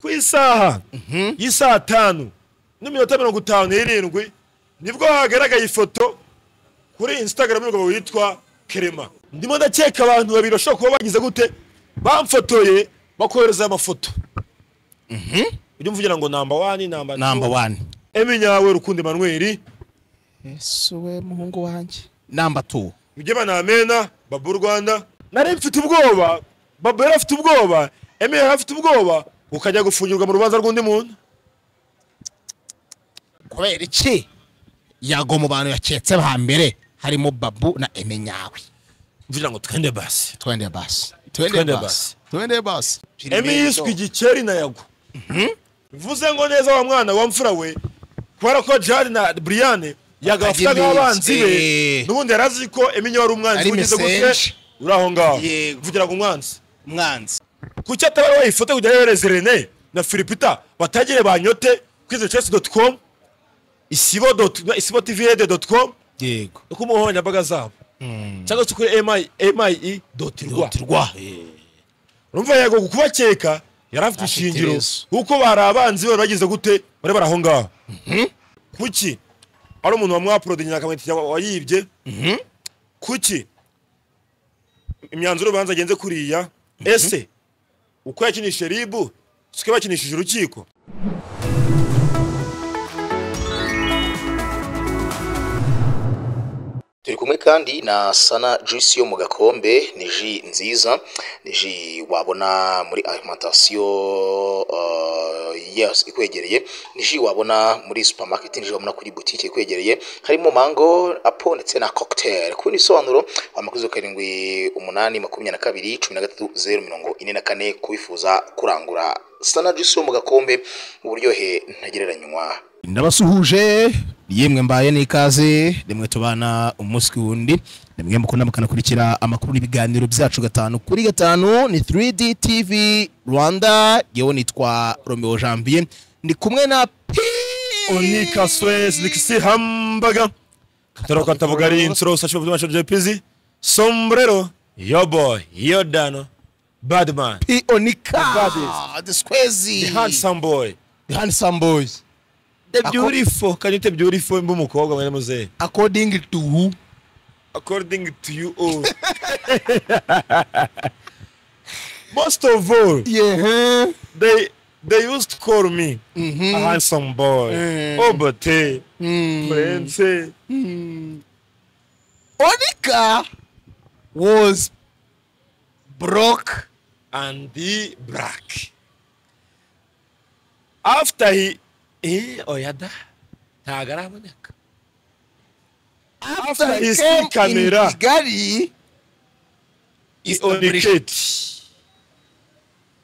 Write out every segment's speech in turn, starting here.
ku isaha y'isaa tanu n'iminota mirongo itanu n'irindwi nibwo hagaragaye ifoto kuri instagram y'umugabo witwa kerema ndimo ndakeka abantu babiri bashobora kuba bagize gute bamfotoye bakohereza amafoto ujya umvugira ngo namba wani namba namba wani emi nyawe rukundo emanuweli ese we muhungu wanjye namba tu ujye banamena babu rwanda nari mfite ubwoba babu yari afite ubwoba emi yari afite ubwoba ukajya gufungirwa mu rubanza rw'undi muntu kubera iki yago mu bantu yaketse ba mbere harimo babu na eme nyawe mvugira ngo twende basi twende basi Twende twende basi. basi twende basi emi yiswe igikeri na yago bivuze ngo neza wa mwana wa mfura we kubera ko jari na buriyane yagafata Akagira nk'abanzi be imitsi. n'ubundi yari azi ko emi nyawe ari umwanzi Ari ugize mesenje. gute uri aho ngaho Yego. mvugira ngo umwanzi mwanzi kuki atabara ifoto kugira yohereze rene na filipita batagire banyote kwize chess dot com isibo dot isibo tvd dot com yego ku mbuga nkoranyambaga zabo cyangwa se kuri mi mi dot rwa rwa urumva yego ku kubakeka yari afite Afite ishingiro ibibazo. kuko bari abanzi be bagize gute bari bari aho ngaho kuki ari umuntu wamwaporodinye akamwita wayibye kuki imyanzuro y'urubanza agenze kuriya ese uko yakinishije ribu siko bakinishije urukiko turi kumwe kandi na sana juice yo mu gakombe ni ji nziza ni ji wabona muri alimentation uh, yes, ikwegereye ni ji wabona muri supermarket ni ji wabona kuri boutique ikwegereye harimo mango apo ndetse na cocktail ku bindi bisobanuro amakuzo karindwi umunani makumyabiri na kabiri cumi na gatatu zeru mirongo ine na kane kubifuza kurangura sana juice yo mu gakombe uburyohe ntagereranywa ndabasuhuje yemwe mbaye n'ikaze rimwe tubana umunsi ku wundi nimwe mukunda mukanakurikira amakuru n'ibiganiro byacu gatanu kuri gatanu ni 3D TV Rwanda yewe nitwa Romeo Janvier ndi kumwe na P onika swes nikisi hambaga kataro katavuga ari insuro sashiba butuma shoje pizi sombrero yo boy yo dano badman P Onika Badis. the Squeezy the handsome boy the handsome boys the Ako- beautiful can you tell beautiful mbe umukobwa mwene muzehe according to who according to you all most of all yeah they they used to call me a handsome boy Mm. obate mm. prince Onika was broke and the black. After he, eh, oyada, ntago araboneka. after, After he he came see camera. in Kigali, He is oniketi.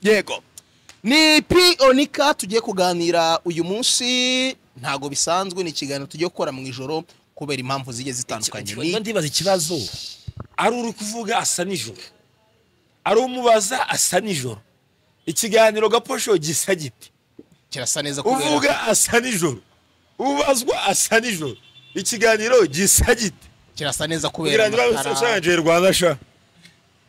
yego ni P Onika tugiye kuganira uyu munsi ntago bisanzwe ni ikiganiro tugiye gukora mu ijoro kubera impamvu zigiye zitandukanye ni Niba ndibaza ikibazo, ari uri kuvuga asa nijoro, ari umubaza asa nijoro, ikiganiro gaposho gisa gite, kirasa neza kubera uvuga asa nijoro, ubazwa asa nijoro, ikiganiro gisa gite. kirasa neza kubera Kugira ngo amatara. usanje Rwanda sha,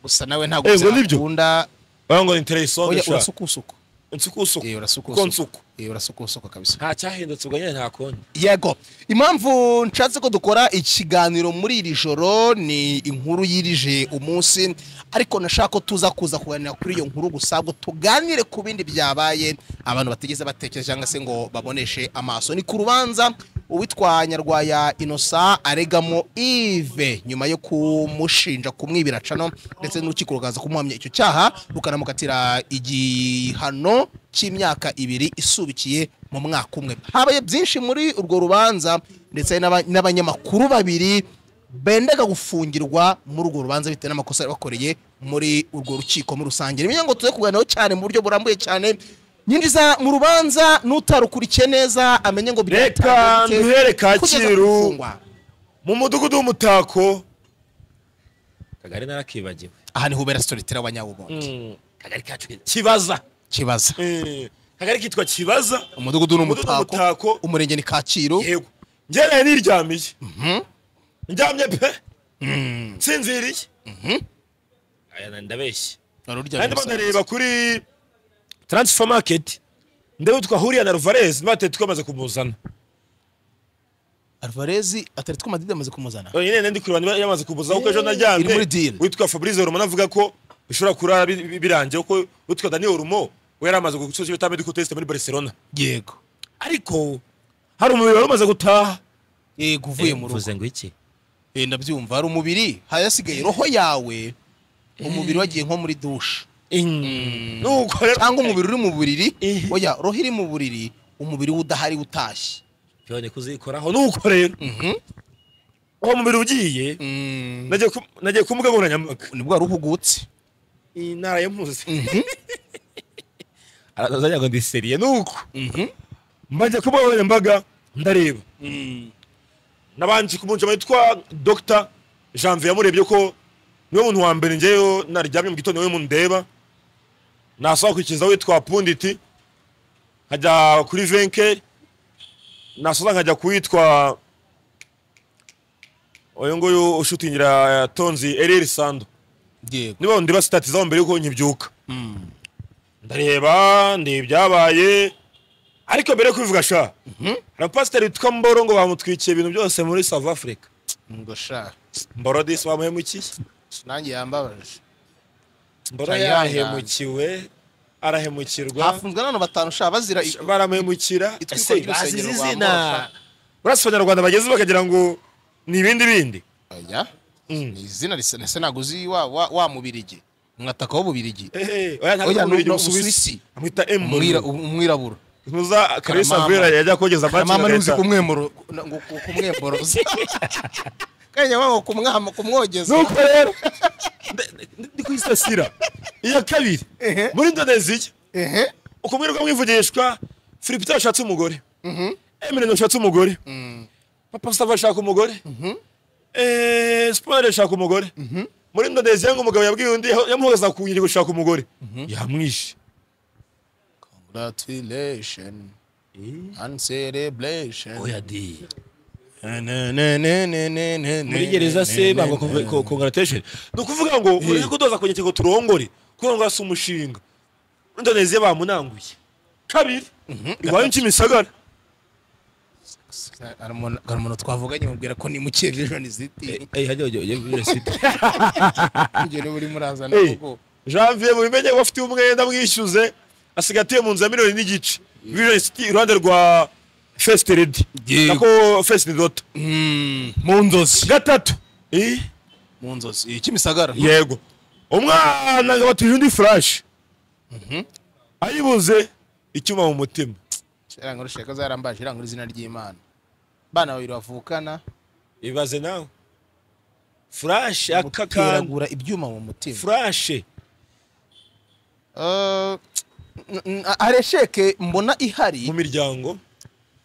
gusa nawe ntago Eh, ngo nibyo? uzakunda bango interesonde oya sha, urasukusuku nsukusuku, eh kuko urasukusuku nsuku. eh urasukusuku kabisa nta cyahindutse ubwo nyine nta kundi yego impamvu nshatse ko dukora ikiganiro muri iri joro ni inkuru yirije umunsi ariko nashaka ko tuza kuza kuganira kuri iyo nkuru gusa ngo tuganire ku bindi byabaye abantu batigeze batekereza cyangwa se ngo baboneshe amaso ni ku rubanza uwitwa nyarwaya inosa aregamo ive nyuma yo kumushinja kumwibira cano ndetse n'urukiko rukaza kumuhamya icyo cyaha rukanamukatira igihano cy'imyaka ibiri isubikiye mu mwaka umwe habaye byinshi muri urwo rubanza ndetse n'aba- n'abanyamakuru babiri bendaga gufungirwa muri urwo rubanza bitewe n'amakosa bari bakoreye muri urwo rukiko muri rusange niyo ngo tuze kuganiraho cyane mu buryo burambuye cyane nyinjiza mu rubanza n'utarukurikiye neza amenye ngo reka byatangirike nduhere kugeza kacyiru gufungwa. mu mudugudu w'umutako kagari narakibagiwe aha ni hubera storitera wanyawubundi kagari kacu kibaza kibaza Eh, kagari kitwa kibaza umudugudu Umudugudu n'umutako. n'umutako umurenge ni kacyiru yego njyanaye niryamiye ndyamye pe nsinziriye aya ndabeshya Wari uryamye kandi gusa. ndareba kuri taransifa maketi ndabona twahuriye na ruvarezi n'abatari twamaze kumuzana alvarezi ataretse ko madrid amaze kumuzana nyine nyine ndi kureba niba yamaze kumuzana kuko ejo Eh, naryamye iri muri deal. witwa fabrice rumo avuga ko bishobora kurara bi- bi- birangiye kuko witwa daniel rumo we yari amaze gusoza ibita medical test muri barcelona yego ariko hari umubiri wari umaze gutaha yego uvuye mu rugo mvuze ngo iki Eh, ndabyumva hari umubiri hayasigaye roho yawe umubiri wagiye nko muri dushe nuko rero cyangwa umubiri uri mu buriri Eh. oya roho iri mu buriri umubiri we udahari utashye piyone kuzikoraho aho nuko rero Mhm. uwo mubiri ugiye Mm. nagiye ku- nagiye ku mbuga nkoranyambaga nibwo wari uhugutse iyi ntara yampuze Mhm. arazagira ngo ndiseriye nuko Mhm. mbajya ku mbuga nkoranyambaga ndareba nabanje kumunjama yitwa dr janvier yamurebye ko niwe muntu wa mbere ngeyo naryamye mu gitondo niwe muntu ndeba nasaba kwikiza witwa punditi nkajya kuri venke nasoza nkajya kuwitwa uyu nguyu ushutingira tonzi ereri sando yego niba ndeba sitati zabo mbere yuko nkibyuka Mm. ndareba ndeba ibyabaye ariko mbere yo kubivuga sha hari pasiteri witwa mboro ngo bamutwikiye ibintu byose muri south africa ngo sha mboro disi bamuhemukiye nanjye yambabaje mboro Tayanga. yahemukiwe arahemukirwa hafunzwe n'abantu batanu sha bazira i- baramuhemukira itwikwa ese bazize ry'urusengero rwa izina morofa urasa abanyarwanda bageze bakagira ngo ni ibindi bindi oya Mm. ni izina risa na senaguzi wa wa wa mubirigi umwataka w'ububirigi Ehe, oya, ntabwo Oya, ari umubiri ni w'umusuwisi. Umusuwisi. amwita Umwira- emu umwirabura ntuza karisa Karamama. vera yajya kogeza amacyi mama ntuzi agahita- kumwemuro ngo kumwemboroza kanya wango kumwama kumwogeza nuko rero ndi- ndi- ndi kuyisasira iya kabiri Ehe. muri indoneziya ehe ukumwirwa mwivugishwa filipita yashatse umugore emirene yashatse umugore papa sitava ashaka umugore Eh, siporo yashaka umugore muri indoneziya ngo umugabo yabwiye undi yaho- yamuhoza ku nyiri gushaka umugore yamwishe congratulation and celebration oya di muri muri gereza se banga congratulation ni ukuvuga ngo ureke kudoza ku nyakego turongore kugira ngo hasi umushinga muri indoneziya bamunanguye kabiri iwayo kimisagara hari umuntu twavuganye mubwira ko nimukeye vision ziti eh hajya ujye viresite kugera buri muraza na Hey, kuko janvier mubimenye ko afite umwenda mwishyuze asigatiye mu nzu ya miliyoni n'igice vision city iruhande rwa first lady Yego. nako first dot mu nzozi gatatu Eh, mu nzozi kimisagara yego umwana ngo batuje undi flash ayibuze icyuma mu mutima irangwa rushaka zarambaje irangwa izina ry'imana bana babiri bavukana ibaze nawe flash akakanda guteragura ibyuma mu mutima flash Eh, n- n- hari esheke mbona ihari mu miryango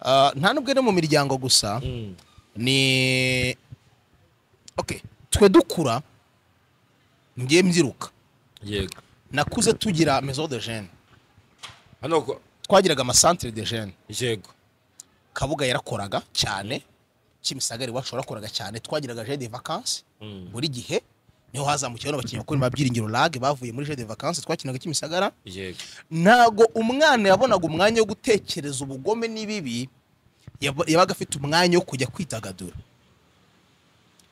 ah, nta nubwo ari mu miryango gusa ni okay twe dukura ngiye mbyiruka yego nakuze tugira maison de jeune hano ko twagiraga amasantere de jeune yego kabuga yarakoraga cyane kimisagara iwacu warakoraga cyane twagiraga jeu de vacances buri gihe niho hazamukira bano bakinnyi bakuru ba byiringiro lag bavuye muri jeu de vacances twakinaga kimisagara yego ntago umwana yabonaga umwanya wo gutekereza ubugome n'ibibi yab- yabaga afite umwanya wo kujya kwidagadura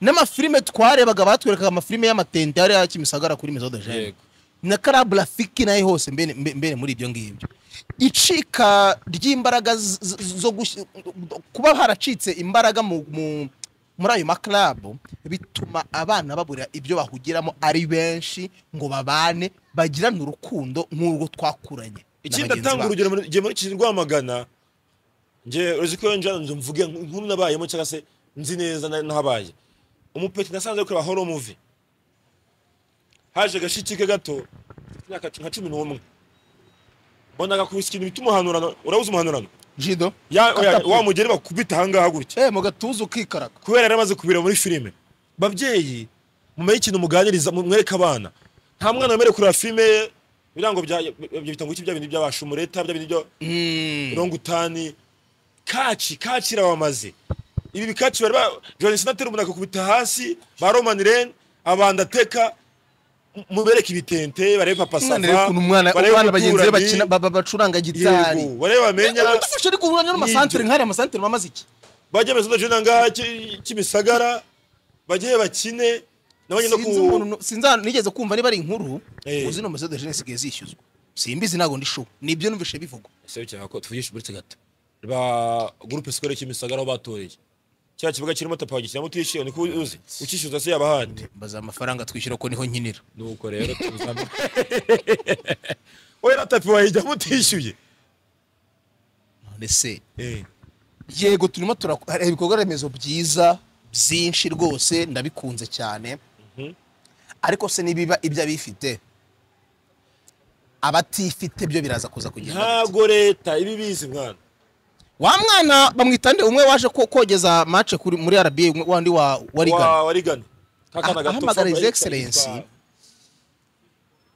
n'amafilime twarebaga batwerekaga amafilime y'amatente yari ya kimisagara kuri mezo de jeune Yego. na karabu rafiki nayo hose mbene mbe- mbene muri ibyo ngibyo icika ry'imbaraga z- z- zo gush- kuba haracitse imbaraga mu- mu- muri ayo maklabu bituma abana babura ibyo bahugiramo ari benshi ngo babane bagirane urukundo nk'urwo twakuranye na ikindi bagenzi atanga bacu. urugero muri- njye muri kiri rwamagana njye uzi ko njya nzu mvuge nkuru nabayemo cyangwa se nzi neza na- nahabaye umupeti nasanze ari kureba horo muvi haje gashiki ke gato afite imyaka nka cumi n'umwe mbonaga ku ikintu bita umuhanurano urabuze umuhanurano jido Ya- oya, Katapult. wa mugeri bakubita ahangaha gutya eh mu gatuza ukikaraga kubera yari amaze kubira muri filime babyeyi mumenye ikintu muganiriza mwereke abana nta mwana wemerewe kureba filime birango bya ibyo bita ngo iki bya bintu by'abashumureta bya bintu byo rongutani kaci kaci irabamaze ibi bikaci bari ba johnson atera umunaka akakubita hasi ba romani rene abandateka mubereke ibitente barebe papa mwana sava ukuntu umwana barebe abana bagenzi be umuturanyi, bakina ba- ba- bacuranga gitari yego barebe bamenya udufashe ariko uburanyo n'amasantere Nibyo. nk'ariya amasantere mamaze iki bajye mu jina ngaha ki- kimisagara bajye bakine nabonye no sinzi umuntu ku nu- sinza nigeze kumva niba ari inkuru Eh. ngo zino mazo de jeunesse zigiye zishyuzwa simbizi ntabwo ndishuwe nibyo numvishe bivugwa sebukira ko tuvugisha uburetse gato ba gurupe sikorere kimisagara aho batoreye cya kibuga kirimo tapa wagikinamo utishyuye niko uzi ukishyuza se yaba ahandi mbaza amafaranga twishyura ko niho nkinira nuko rero tuzambe we na tapi wayijyamo utishyuye none se Eh, yego turimo turakora ibikorwa remezo byiza byinshi rwose ndabikunze cyane ariko se nibiba ibyo abifite abatifite byo biraza kuza kugenda ntago leta iba ibizi mwana wa mwana bamwita nde umwe waje ko- kogeza mace kuri muri RBA wandi wa warigana Wa- warigana kakana Ah, gato ahamagara Fabra His yitwa- Excellency. yitwa-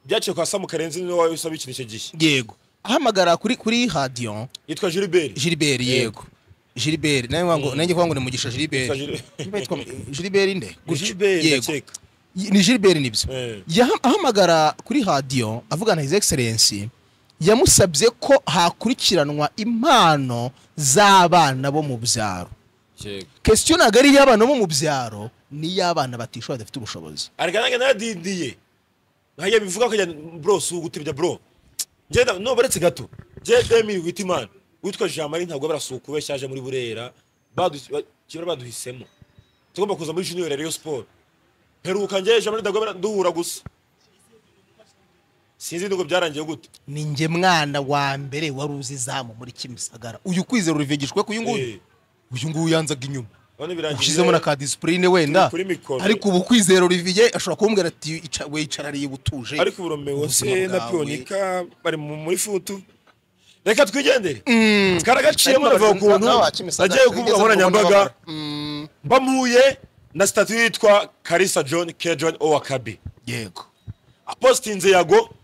byaciye kwa samu karenzi niwe wari usaba ikintu icyo gihe yego ahamagara kuri kuri Hadion yitwa jiliberi Gilbert yego Gilbert nawe wango nanjye kwa ngo ni mugisha Gilbert Yitwa Gilbert. Yitwa Gilbert nde Gutyo. jiliberi Yego. ndakeka ni Gilbert nibyo Eh. Yaha- ahamagara kuri radiyo avugana his excellence yamusabye ko hakurikiranwa impano z'abana bo mu byaro yego kesiyo ntabwo ari iy'abana bo mu byaro n'iy'abana batishoboye badafite ubushobozi ariganage naradindiye nkajya bivuga ko akajya bro si ugutebya bro ngenda no baretse gato je demi wita imana witwa jean marie ntabwo barasuka ubeshya aje muri burera Badu- ba- kibera baduhisemo tugomba kuza muri junior rayon sport heruka ngeje jean marie ntabwo bara- duhura gusa sinzi nuko byarangiye gute ni nge mwana wa mbere wari uzi izamu muri kimisagara uyu kwizera urivigishwe ku uyu nguyu Eh, uyu nguyu yanzaga inyuma none birangiye ushyizemo na ka disipurine wenda kuri mikoro. ariko ubu kwizera uriviye ashobora kumubwira ati "Ica- wicarariye ubutuje ariko uburomewe se ubuzima na bwawe." pionika bari mu- muri futu reka twigendere Ariko twaragaciyemo abagenzi rava kuntu baba bakimisagara, nagiye kuvuga bigeze mu nkoranyambaga kubona mbamuye na sitati yitwa karisa john k john owakabi yego apositinze yago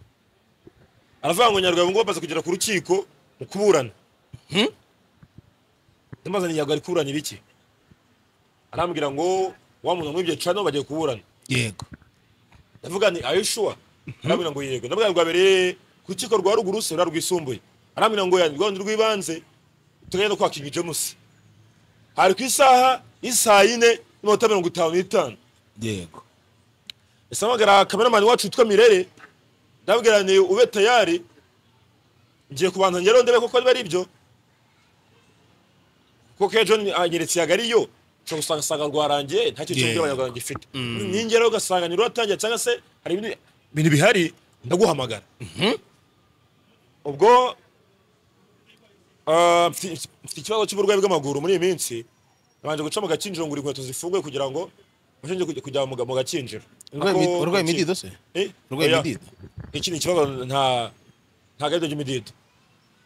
aravuga ngo nyarwanda ngo bamaze kugera ku rukiko mu kuburana ndamaze ni yago ari kuburana ibiki arambwira ngo wa muntu mwibye cano bagiye kuburana yego ndavuga ni ayishuwa arambwira ngo yego ndavuga rwa mbere ku rukiko rwa ruguru se rura rwisumbuye arambwira ngo yanjye rwanda rw'ibanze tugenda no kwa King James hari ku isaha y'isaa yine n'iminota mirongo itanu n'itanu yego ese hamagara kameramani wacu witwa mirere ndabwira ni ube tayari ngiye kubanza ngero ndebe koko niba ari ibyo kuko iyo john anyeretse yaga ariyo ushobora gusanga usanga rwarangiye nta kintu cy'uburyo Yego. abanyarwanda gifite ningeraho ugasanga ni ruratangira cyangwa se hari ibindi bintu bihari ndaguhamagara ubwo ah, mfite mfite ikibazo cy'uburwayi bw'amaguru muri iyi minsi nabanje guca mu gakinjiro ngura inkweto zifunguye kugira ngo mbashe njye kujya- kujya mu ga- mu gakinjiro Urwaye Ako- midi- urwaye ako- midido se? Eh? Urwaye Oya. midido? iki ni ikibazo nta nta gari ry'imidido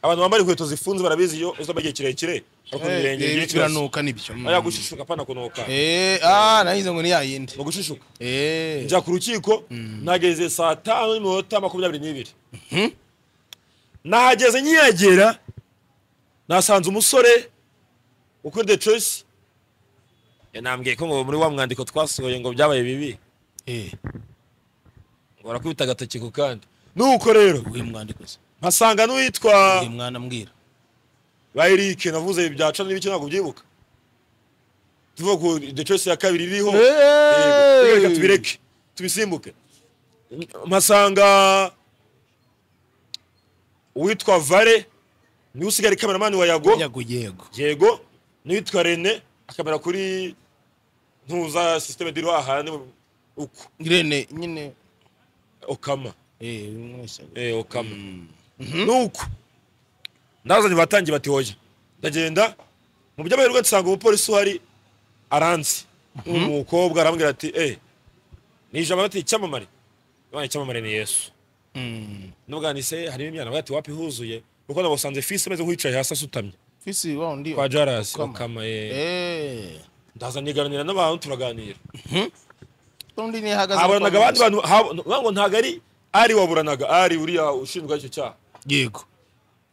abantu bambara inkweto zifunze barabizi iyo uzaba igihe kirekire ariko ibirenge bigira ikibazo biranuka nibyo Mm. aya gushishuka apana kunuka Eh, ah nahize ngo ni ya yindi ni ugushishuka Eh, njya ku rukiko nageze saa tanu n'iminota makumyabiri n'ibiri nahageze nkiyagera nasanze umusore ukuri de coyisi yanambwiye ko ngo muri wa mwandiko twasohoye ngo byabaye bibi eh, ngo barakubita agatoki ku kandi nuko rero uyu mwandiko se mpasanga n'uwitwa uyu mwana mbwira ba Eric navuze ibi byaca n'ibiki ntabwo byibuka tuvuga ku the choice ya kabiri iriho Hey! Yego, reka tubireke tubisimbuke mpasanga uwitwa Vare niwe usigara kameramani wa Yago yago yego yego n'uwitwa Rene akamera kuri ntuza systeme diriho ahandi uko irene nyine okama eh, uyu mwese. eh okama nuko ndazanye batangiye bati hoya ndagenda mu by'amahirwe nsanga umupolisi uhari aranzi umukobwa arambwira ati eh ni ijambo bati icyamamare none icyamamare ni Yesu nubwo nise harimo imyanda bati wapi huzuye kuko nabusanze fisi ameze nk'uwicaye hasi asutamye fisi wa undi kwa Jaras Okama. kama eh eh ndaza niganira n'abantu turaganira undi ni hagaze haburanaga abandi bantu hab- ngira ngo ntago ari ari waburanaga ari uriya ushinjwa icyo cyaha yego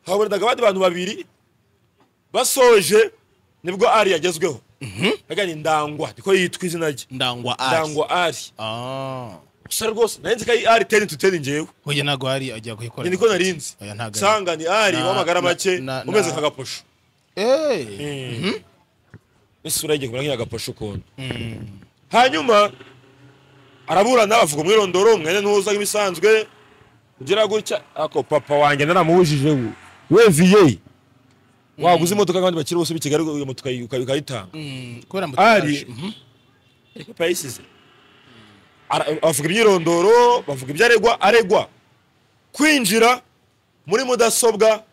haburanaga abandi bantu babiri basoje nibwo ari yagezweho agani ndangwa niko yitwa izina rye ndangwa ari ndangwa ari ah gusa rwose nari nzi ko ari ari teni tu teni njyewe hoya ntabwo hari ajya kuyikora ni niko nari nzi Oya, ntabwo ari. nsanga ni ari Na- w'amagara na- make na- na- umeze nk'agaposho eee isura ye igiye kumera nk'iy'agaposho ukuntu hanyuma araburana bavuga umwirondoro umwene ntuza nk'ibisanzwe ugira gutya ako papa wanjye naramubujije we we viye waguze imodoka kandi bakiri bose b'i kigali iyo modoka ukayi- ukayitanga kubera ngo ari ariko papa yayisize Ara- bavuga imyirondoro bavuga ibyo aregwa aregwa kwinjira muri mudasobwa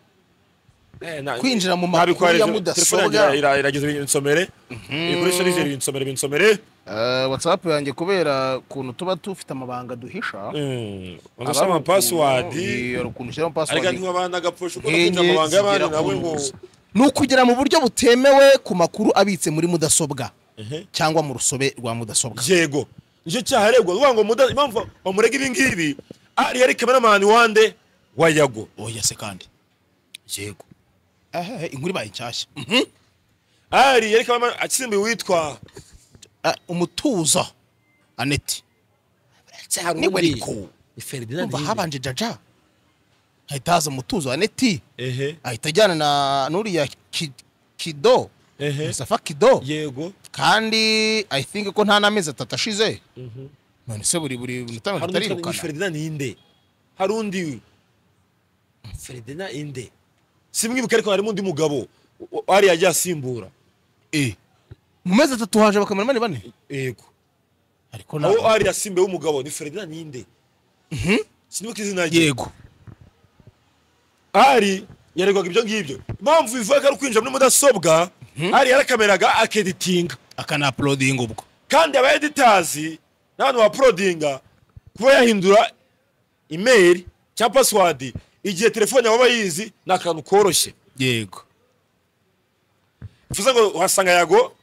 Eh, na- Kwinjira mu nabikohereze- makuru ya telefone yanjye mudasobwa. ira- irageze binsomere ibikoresho bije binsomere binsomere watsapu yanjye kubera ukuntu tuba dufite amabanga duhisha bagasa amapasiwadi hari ukuntu ushyiramo ariko pasiwadi ntiwaba n'agaposho kuko enye bafite amabanga y'abandi zigera nawe ku ngo nzu. ni ukugera mu buryo butemewe ku makuru abitse muri mudasobwa cyangwa mu rusobe rwa mudasobwa yego nicyo cyaha aregwa uvuga ngo muda- impamvu bamurega ibi ngibi ari yari kameramani wande wa yago oya se kandi yego ehehe inkuru ibaye nshyashya ari yari kameramani akisimbuye uwitwa Ah, umutuzo aneti niwe ariko ferdinand umva habanje jaja hahita haza umutuzo aneti ehe ahita ajyana na n'uriya Ki- kido Ehe. musafa kido yego kandi i think ko nta n'amezi atatu ashize none se buri buri minota mirongo hari undi witwa itarirukana ferdinand inde hari undi ferdinand inde simwibuke ariko harimo undi mugabo ari yagiye asimbura Eh. mu mezi atatu haje abakameramani bane yego ariko na aho ari yasimbuye w'umugabo ni ferdinand inde sinibuka izina rye yego ari yaregwaga ibyo ngibyo impamvu bivuga ko ari kwinjira muri mudasobwa ari yarakameraga akeditinga akanapulodinga ubwo kandi aba editazi n'abantu ba porodinga kuba yahindura imeri cyangwa pasiwadi igihe telefone yaba yizi ni akantu koroshye yego bivuze ngo uhasanga yago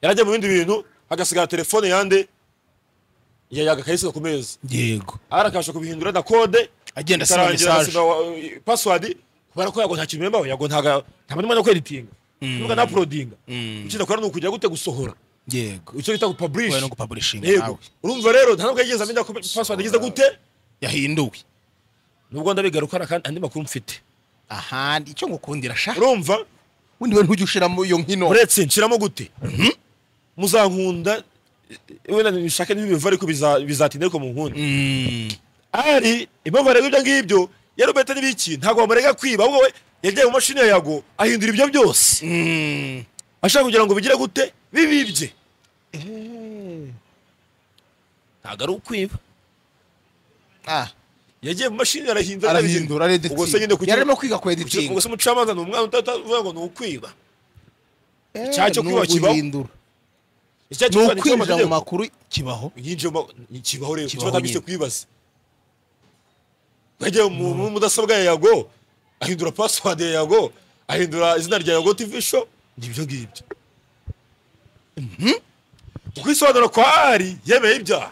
yarajya mu bindi bintu hagasigara telefone yande ya yaga akayisiga ku meza yego ari akabasha kubihindura na kode Agenda asiba bikarangira message. agasiba, uh, password kubera ko yago nta kintu membaho yago ntaga nta mwanya wo kweditinga nubwo nta porodinga icyo dakora ni ukujya gute gusohora yego icyo bita gupublish wowe no gupaburishinga yego nawe urumva rero nta nubwo yigeze amenya ko password igeze gute yahinduwe nubwo ndabigaruka hari andi makuru mfite aha icyo ngukundira shaka urumva ubundi we ntujya ushiramo iyo nkino uretse nshiramo gute muzankunda wenda nishake n'ibiva ariko biza- bizatinda ariko munkunda Mm. ari impamvu arega ibyo ngibyo yarubeta n'ibiki ntabwo bamurega kwiba ahubwo we yagiye mu mashini ya yago ahindura ibyo byose Mm. ashaka kugira ngo bigire gute bibibye ntabwo ari ukwiba Ah, yagiye mu mashini arahindura arahindura arabizindura. ubwo se nyine areditinga kugira yarimo kwiga ku kugira- editinga ubwo se umucamanza ni umwana utavuga ngo ni ukwiba Eh, icyaha cyo ni kwiba kibaho. uguhindura. icyaha ni cyo kwandika ukwinjira mu amategeko makuru kibaho yinjiye mu ma- ni kibaho rero Kibaho kiba atabise nyine. kwibaza yagiye mu mu mudasobwa ya yago ahindura password ya yago ahindura izina rya yago tv show nibyo ngibyo ukwisobanura kwa ari yemeye ibyaha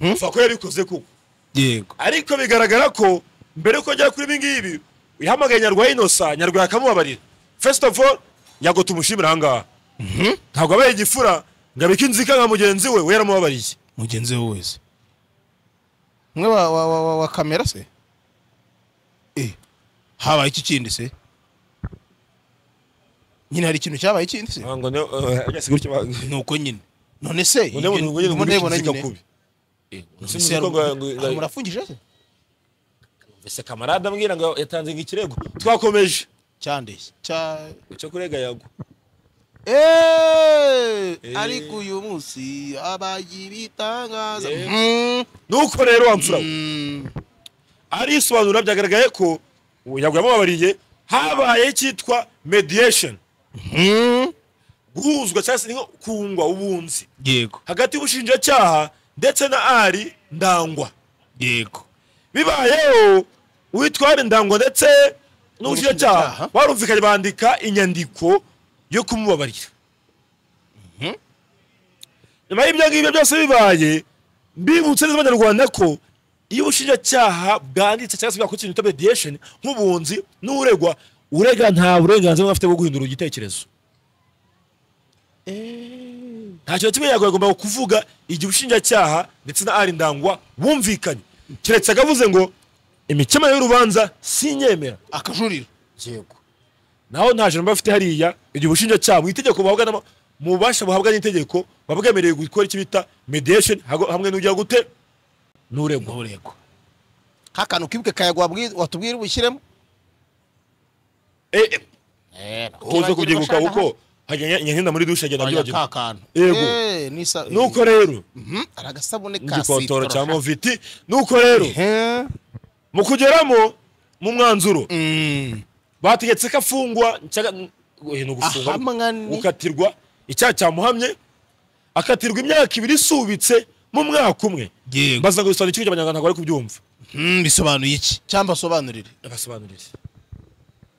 apfa ko yabikoze kuko yego ariko bigaragara ko mbere yuko ajya kuri ibi ngibi yahamagaye nyarwaya inosa nyarwaya akamubabarira first of all yago tumushimira ahangaha ntabwo abaye igifura ngo abike inzika nka mugenzi we we yaramubabariye mugenzi we wese umwe wa, wa, wa, wa, wa kamera se eh. habaye iki kindi se nyine hari ikintu cyabaye ikindi se ngo ne agasiga gutya ni uko nyine none se ngo ne ibyo ngo ne ndimo ngo ndabibona ne nyine. kubi None Ese se ngo- yaru- ngo- aha, murafungije se ese kamarade ambwira ngo yatanze ngo ikirego twakomeje cyandeshye cya cyo kurega yago Eh, ariko uyu munsi abagiye bitangaza Mm, nuko rero wamfura we. mm, arisobanura byagaragaye ko uwo yago yamubabariye habaye icyitwa mediation mm. guhuzwa cyangwa se ni nko kungwa ubunzi yego hagati y'ubushinjacyaha ndetse na ari ndangwa yego bibayeho uwitwa ari ndangwa ndetse n'ubushinjacyaha N'ubushinjacyaha. barumvikanye bandika inyandiko yo kumubabarira nyuma y'ibyo ngibyo byose bibaye mbibutse neza abanyarwanda ko iyo ubushinjacyaha bwanditse cyangwa se bwakora ikintu bita mediation nk'ubunzi n'uregwa urega nta burenganzira bumwe afite bwo guhindura igitekerezo nta kintu kimwe yagoye agomba kuvuga igihe ubushinjacyaha ndetse na ari ndangwa bumvikanye keretse akavuze ngo imikemuro y'urubanza sinyemera akajurira yego naho nta jambo bafite hariya igihe ubushinjacyaha mu itegeko buhabwa n'ama- mu bubasha buhabwa n'itegeko buba bwemerewe gukora icyo bita mediation hago- hamwe n'ujya gute n'uregwa nturego nk'akantu kibuke kayago wabwi- watubwira ubushyiremo Eh, eh, uze Kibagira kubyibuka amashanyarazi. kuko hajya nyankinda muri dushe agenda Oya, abyibagirwa ka kantu Yego. Eh, n'isa- nuko rero Mhm, ari agasabune ka n'igikotoro cya sitoro. moviti nuko rero Ehe. mu kugeramo mu mwanzuro Mm. bategetse ko afungwa nshyaka- oya, ni ugufungwa Ahamwa ni- gukatirwa icyaha cyamuhamye akatirwa imyaka ibiri isubitse mu mwaka umwe Yego. mbaza ngo bisobanura ikigo cy'abanyarwanda ntabwo bari kubyumva Mm, bisobanuye iki cyangwa asobanurire basobanurire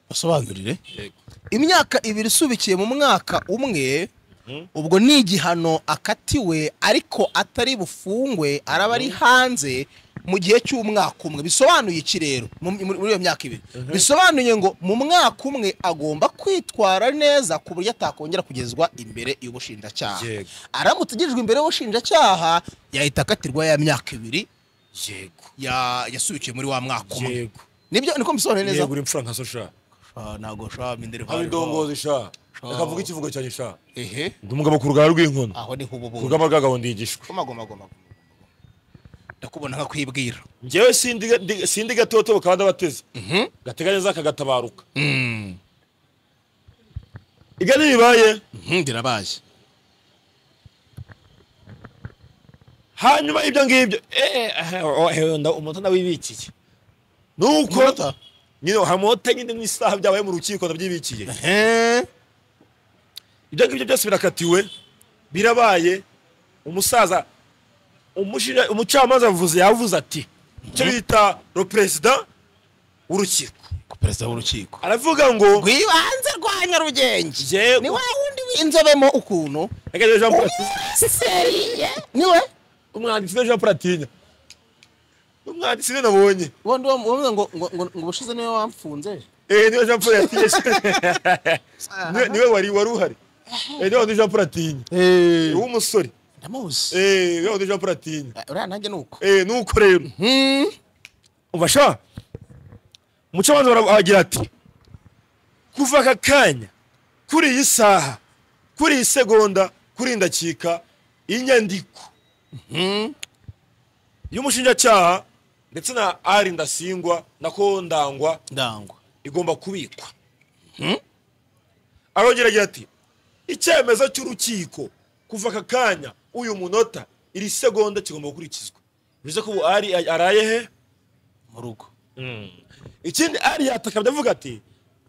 basobanurire Yego. imyaka ibiri isubikiye mu mwaka umwe ubwo ni igihano akatiwe ariko atari bufungwe araba ari hanze mu gihe cy'umwaka umwe bisobanuye iki rero mu- muri muri iyo myaka ibiri bisobanuye ngo mu mwaka umwe agomba kwitwara neza ku buryo atakongera kugezwa imbere y'ubushinjacyaha Yego. aramutse agejejwe imbere y'ubushinjacyaha yahita akatirwa ya myaka ibiri yego ya- yasubikiye muri wa mwaka umwe yego nibyo niko mbisobanuye neza yego uri mfura nka so sha Ah, ntabwo shaba mindere haba indongozi sha akavuga ikivugo cyane sha ehe ndi umugabo ku rugara rw'inkono aho ni ku h'ububundi rugamba bw'agabo ndigishwa gomagomagoma ndakubona nka kwibwira njyewe sindi- ndi- sindi gatotobo kabanda bateze gateganya neza kagatabaruka ibyo ntibibaye ndirabaye hanyuma ibyo ngibyo eh, eh, oh, eh, nda- umunota ndawibikiye nuko Umunota? nyine hamota nyine n'isaha byabaye mu rukiko ndabyibikiye ibyo ngibyo byose birakatiwe birabaye umusaza umushira- umucamanza avuze yavuze ati icyo bita ro perezida w'urukiko perezida w'urukiko aravuga ngo rwibanze rwa nyarugenge Yego. ni wa wundi w'inzobemo ukuntu Regejeje Jean Prat- siseriye niwe umwanditsi we Jean Platini umwanditsi we nabonye ubundi wamuvuga ngo ngo ngo ngo ubushize niwe wamfunze eh niwe Jean Platini niwe niwe wari wari uhari eh niwe wundi Jean Platini Eh, w'umusore ndamuzi eh niwe wundi Jean Platini uriya nanjye ni uko eh nuko rero ubasha umucamanza baragira ati kuva aka kanya kuri iyi saha kuri iyi segonda kuri iyi ndakika inyandiko y'umushinjacyaha ndetse na ari ndasingwa na ko ndangwa ndangwa igomba kubikwa arongera agira ati icyemezo cy'urukiko kuva aka kanya uyu munota iri segonda kigomba gukurikizwa bivuze ko ubu ari araye he mu rugo ikindi ari yatakabye avuga ati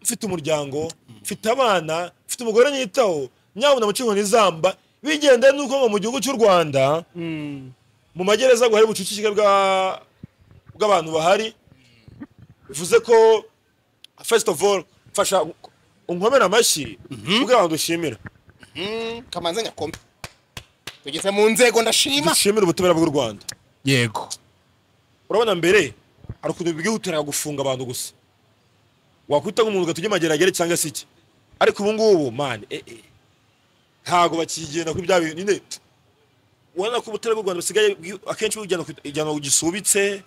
mfite umuryango mfite abana mfite umugore nitaho nyabuna mu cyumba n'izamba bigendeye nuko ngo mu gihugu cy'u rwanda mu magereza ngo hari ubucucike bwa- bw'abantu bahari bivuze ko first of all mfasha unkomere amashyi kuko abantu dushimira kamanze nyakome tugeze mu nzego ndashima dushimira ubutabera bw'u rwanda yego urabona mbere hari ukuntu bwihutiraga gufunga abantu gusa wakwita nk'umuntu ugatujya amageragere cyangwa se iki ariko ubu ngubu mani eh, eh, ntabwo bakigenda kuri bya bintu nyine ubona ko ubutabera bw'u rwanda busigaye bwi- akenshi bujyana ku ijyana ku gisubitse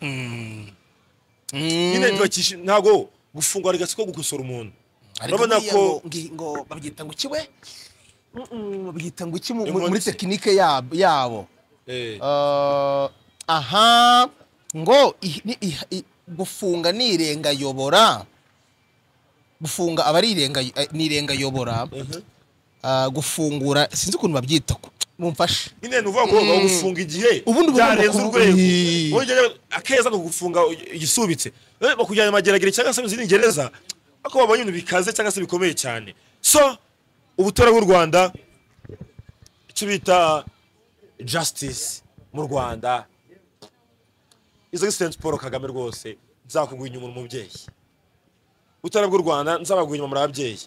nyine ntibakishi- ntabwo gufungwa rigasi ko gukosora umuntu urabona ko ngo babyita ngo ikiwe babyita ngo iki mu- Inkozi. muri tekinike yab- yabo eh, Eh, aha ngo i- ni- i- i- gufunga ni irengayobora gufunga aba ari irenga eh, ni irengayobora Ah, gufungura sinzi ukuntu babyita ko mumfashe nyine ni ukuvuga ngo bagomba gufunga igihe Ubundi bagomba byarenze kuvuga- urwego Yee. Wowe ujyayo, akeza ni ukugufunga igisubitse Eh, bakujyana amageragere cyangwa se mu zindi gereza ariko babonye ibintu bikaze cyangwa se bikomeye cyane so ubutora bw'u rwanda icyo bita justice mu rwanda izo gisensi paul kagame rwose nzakugwa inyuma uri umubyeyi utara bw'u rwanda nzabagwa inyuma muri ababyeyi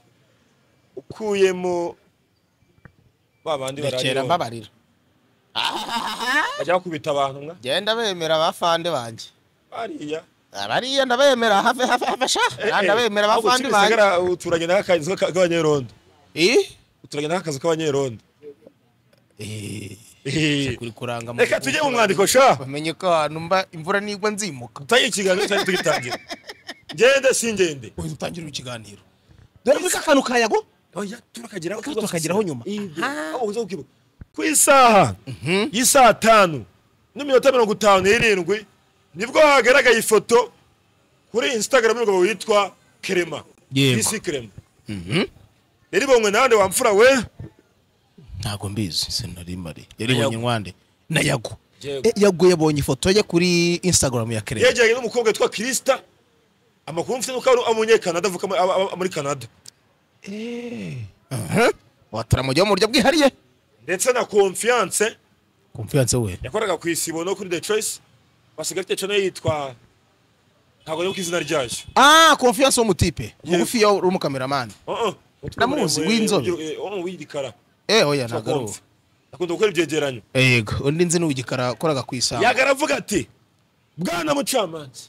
ukuyemo ba bandi bararira rekera mbabarira bajya bakubita abantu mwa genda bemera abafande banjye bariya abariya ndabemera have have have sha ndabemera ahubwo abafande banjye kimisagara uturanye n'akazi k'abanyerondo Eh? uturanye n'akazi k'abanyerondo Eh. kuri kuranga mu- reka tujye mu mwandiko sha bamenye ko ahantu mba imvura nigwa nzimuka tanye ikiganiro cyari tugitangira ngende singende uhita utangirira ikiganiro dore ko akantu kayago oya turakageraho Kandi tukakageraho nyuma. ku isaha y'isaa tanu n'iminota mirongo itanu n'irindwi nibwo hagaragaye ifoto kuri instagram y'umugabo witwa kerema Yego. bisi kerema rero ibonwe nande wamfura we ntabwo mbizi senari mari yaribonye Nayago. nkwande na yago Yego. Eh, yago yabonye ifoto ye kuri instagram ya kerere yegeranye n'umukobwa witwa kirisita amakuru mfite nuko ari umunyekanada avuka muri- aba- aba- muri canada wataramujyaho mu buryo bwihariye ndetse na confiance konfiyanse we yakoraga ku isibo no kuri the choice basigaye afite channel yitwa ntabwo nibuka izina ryayo ah konfiyanse w'umutipe Yego. mugufi yo uri umukameramani Uh-uh. Namuzi, w'inzobe. Eh, oh, w'igikara eh oya ntabwo ari uwo Sakonzi. akunda gukora ibyegeranyo Eh, yego undi nzi ni uw'igikara wakoraga ku isaha yagara avuga ati bwana mucamanza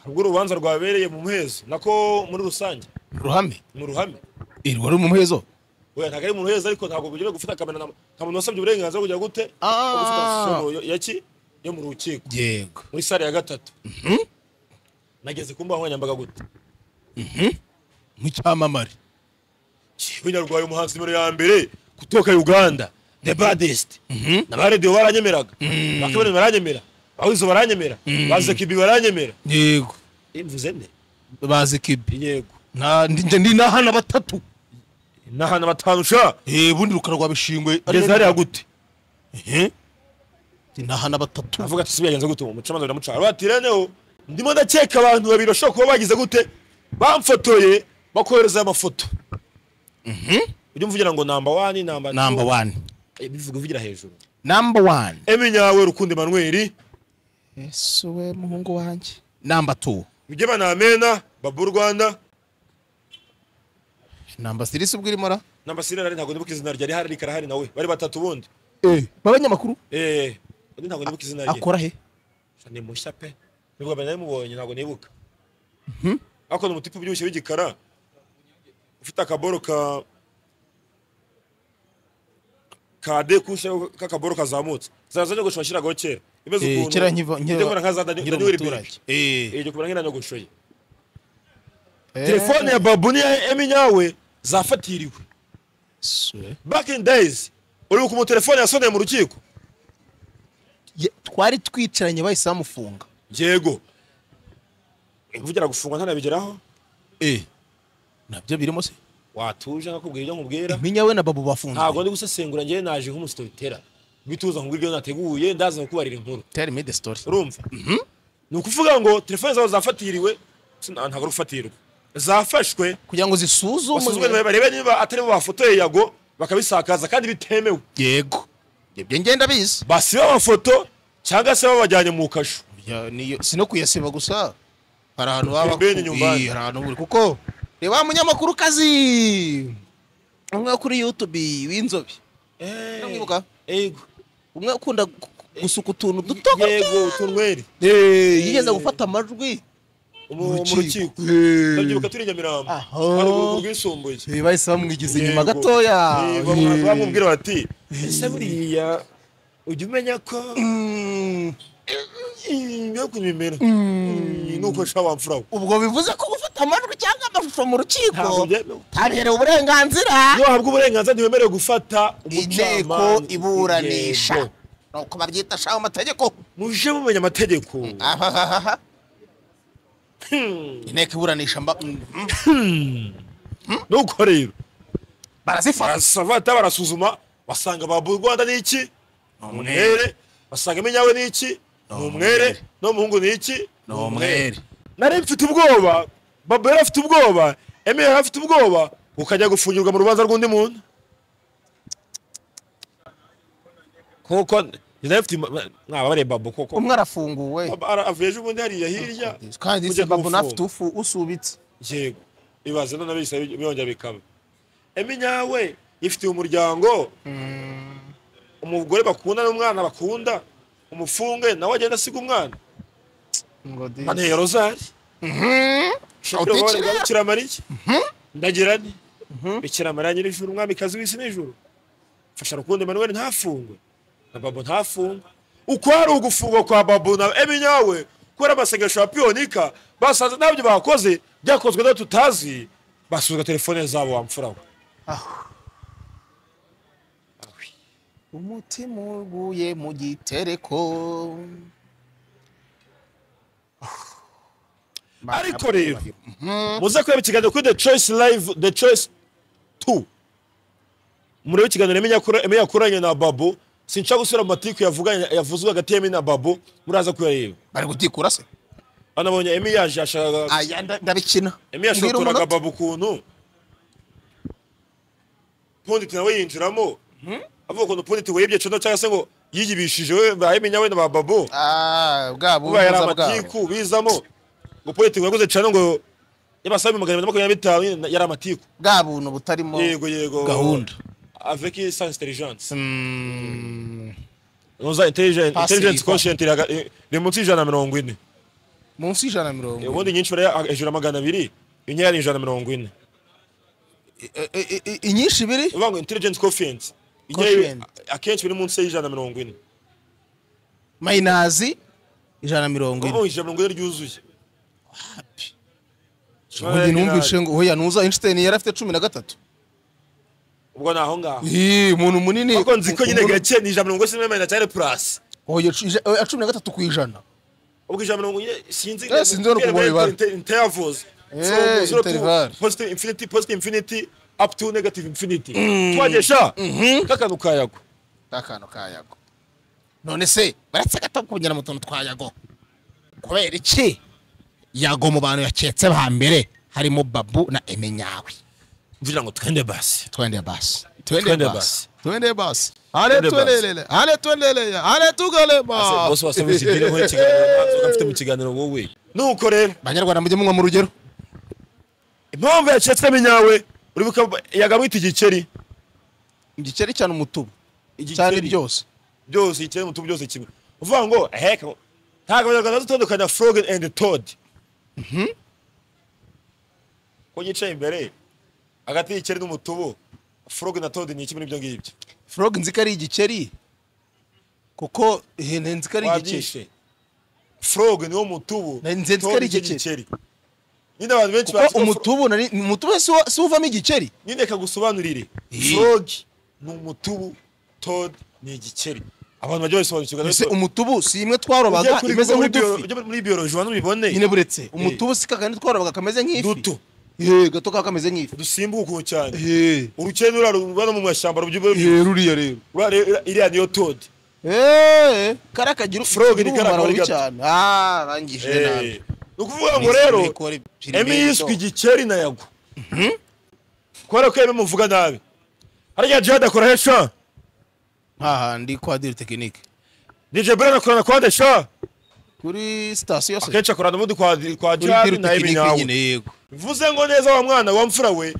ubwo urubanza rwabereye mu muhezo nako muri rusange ruhame mu ruhame iri wari umuhezo oya ntabwo ari mu muhezo ariko ntabwo bugira gufata kamera na- nta muntu wasabye uburenganzira kugira gute Ah. Bwo gufata solo yo- ya ki yo mu rukiko yego muri sare ya gatatu nageze ku mbuga nkoranyambaga gute nk'icyamamare binyarwari umuhanzi nimero ya mbere kutoka uganda the baddest na ba radio baranyemeraga ba kabone baranyemera ba wizo baranyemera ba zekibi baranyemera yego mvuze nde bazi kibi yego nta ndi ndi n'ahana batatu n'ahantu batanu sha eh bundi rukara rwa bishingwe ngeze hariya gute eh ndi n'ahana batatu avuga ati sibiyagenze gute uwo mucamanza biramuca arwatireneho ndimo ndakeka abantu babiri bashobora kuba bagize gute bamfotoye bakohereza amafoto ujya umvugira ngo namba wani namba number one bivuga uvugira hejuru number one eminyawe rukundo emanuweli ese we muhungu wanjye number two bijye banamena babu rwanda number three si ubwo irimo ra n'amasirena ari ntabwo nibuka izina rye ari hari rikarahari nawe bari batatu bundi b'abanyamakuru eh undi ntabwo nibuka izina rye akora he ni mushya pe nibwo mbere namubonye ntabwo nibuka ariko ni umutipe ubyibushye w'igikara ufite akaboro ka ka dekushe k'akaboro kazamutse zaza nyogosho washyiragaho kera imeze Eh, ukuntu kera nkiva- ujya kubona nka za Dani- nkiri Daniel umuturage. Birch. Eh. Eh, ujya kubona nk'iriya nyogosho ye Eh, telefone ya babu n'iya eminyawe zafatiriwe se. back in days uribuka umutelefone yasoneye mu rukiko Ye- twari twicaranye bahise bamufunga yego imvugira gufungwa ntanabigeraho nabyo birimo se watuje nkakubwira ibyo nkubwira minya we na babu ntabwo bafunzwe ndi gusesengura njyewe naje nk'umusitotera bituza nkubwira ibyo nateguye ndaza kukubarira inkuru tell me the story urumva ni ukuvuga ngo telefone zawe zafatiriwe si- nta- ntabwo ari ufatirwa zafashwe kugira ngo basuzumwe zisuzumwe barebe niba atari bo bafotoye yago bakabisakaza kandi bitemewe yego ibyo ngenda bizi basibe amafoto cyangwa se babajyanye mu kasho Ya, niyo- si no kuyasiba gusa hari ahantu baba Bene baku- nyumbani. Ih, hari ahantu buri kuko reba wa munyamakuru kazi umwe wo kuri youtube w'inzobe Ndamwibuka. yego umwe ukunda gu- gusuka utuntu duto yego utunweri Eh, yigeze gufata amajwi mu mu Urukiko. rukiko Eh. ndabyibuka turi i nyamirambo Aha. hari urukiko rwisumbuye bahise bamwigiza inyuma Yego. gatoya Eh, bamu- bamubwira bati ese buriya ujya umenya ko Mm, yo kubimera Mm, nuko sha wamfura we ubwo bivuze ko gufata amajwi cyangwa amashusho mu rukiko Ntabwo byemewe. tabiherewe uburenganzira iyo wahabwa uburenganzira ntiwemerewe gufata inteko umucamanza. iburanisha Yego. nuko babyita shaho amategeko muje mumenya amategeko Ahahaha. inteko iburanisha mba- mm, nuko rero barazifata barasabata barasuzuma basanga babu rwanda ni iki ni umwere basanga iminyawe ni iki ni umwere n'umuhungu ni iki ni umwere nari mfite ubwoba babu yari afite ubwoba emi yari afite ubwoba ukajya gufungirwa mu rubanza rw'undi muntu kuko nari mfite mwababare babu kuko umwe arafunguwe Babu ara- avuye ejo ubundi hariya hirya kandi kujya se babu gufungwa. nafite ufu- usubitse yego ibaze none bisa byongera bikaba emi nyawe yifitiye umuryango umugore bakunda n'umwana bakunda umufunge nawe agenda asiga umwana ngo di- anteye rozari Uti- shakira mariya ndagira nti bikira maranye n'ijuru umwami kazi w'isi n'ijuru fasha rukundo Emmanuel ntafungwe na babo ntafungwe uko hari ugufungwa kwa babo na eminyawe kubera amasengesho ya piyonika basanze ntabyo bakoze byakozwe n'abo tutazi basuzwa telefone zabo wamfura we umutima uguye mu gitereko ariko rero muze kureba ikiganiro kuri the choice live the choice two murebe ikiganiro Eminya- Eminya yakoranye na babo sinshaka gusubira mu matiku yavuganye yavuzwe hagati y'emi na babo muraza kuyareba bari gutikura se anabonye emi yaje yashakaga aya nda- ndabikina emi yashotoraga babo ukuntu ponditi nawe yinjiramo avuga ukuntu ponditi wibye cono cyangwa se ngo yiyibishije we ba eminya we na ba babo bwabo ubayari ubuhuza bwabo amatiku bizamo ngo ponditi yakoze cyane ngo y'abasabe magana abiri na makumyabiri na bitanu yari amatiku bwa buntu butarimo yego yego gahunda avec sans intelligence noza intelligence Passive, intelligence quoi. quotient iraga- i- iri munsi y'ijana na mirongo ine munsi y'ijana na mirongo ine. ubundi nyinshi bari hejuru ya magana abiri inyeya ni ijana na mirongo ine E- e- e- inyinshi biri uvuga ngo intelligence quotient inyeya Quotient. akenshi biri munsi y'ijana na mirongo ine mayinazi ijana na mirongo ine ubu ijana na mirongo ine ryuzuye ubundi numvishe ngo hoya nuza einstein yari afite cumi na gatatu ubwo ni aho ngaho Ih, umuntu munini ariko nzi ko nyine umuntu- gake ni ijana na mirongo ine na cyane plus Hoya cu- ija- hoya cumi na gatatu ku ijana ubwo ijana na mirongo ine sinzi Eh, sinzi hano kuva mu bibara. Inter- intervals Eh, So, zero to interval. positive infinity positive infinity up to negative infinity twagesha kakantu kayago akantu ka yago none se baratsegata kongera mu tuntu twa yago kubera iki yago mu bantu yaketse ba mbere harimo babu na emenyawe mvugira ngo twende basi twende basi Twende twende basi. basi twende basi hale Twende basi. twelelele hale twelelele hale tugalema bose basaba ikigire nkora ikiganiro natwe mfite mu kiganiro wowe nuko rero banyarwanda mujye munywa mu rugero impamvu yacetsemo inyawe uribuka yagamwita igikeri igikeri cyane umutubu cyane Igikeri. ryose byose igikeri mutu byose kimwe uvuga ngo heka ntabwo abanyarwanda bazi gutandukanya frog and toad ko yicaye imbere hagati y'igikeri n'umutubu frog na toad ni iki muri ibyo ngibyo frog nzi ko ari igikeri kuko ihene nzi ko ari igikeri wabyishe frog niwo mutubu Na nze nzi ko toad ari nicyo igikeri. nyine abantu benshi kuko bazi ko fro- umutubu nari umutubu si wo- si wo uvamo igikeri nyine kagusobanurire Eh. frog ni umutubu toad ni igikeri abantu bajya babisobanukirwa ese rero umutubu si imwe ujye twarobaga kuri imeze Google muri bio- nk'udufi ujye muri bioloji wanu ubibone nyine buretse umutubu si kakandi twarobaga kameze nk'ifi Duto. Ye, gato kaba kameze nk'ifi dusimbuka cyane Ye, urukene rurarumva no mu mashyamba rubyibwe ye, ruriya rero iriya niyo toad Eh, kari akagira Frog ni kari umumaro akora mubi gato. cyane ah bangije nabi Eh. ni ukuvuga ngo rero emi yiswe igikeri na yago kubera ko emi muvuga nabi hariya jihad akora he sha hahandi kwa diri tekinike dj bren akorana kwa de sha kuri sitasiyo se akenshi akorana n'ubundi kwa kwa kuri jihad diri na emi tekinike nyine nawe yego bivuze ngo neza wa mwana wa mfura we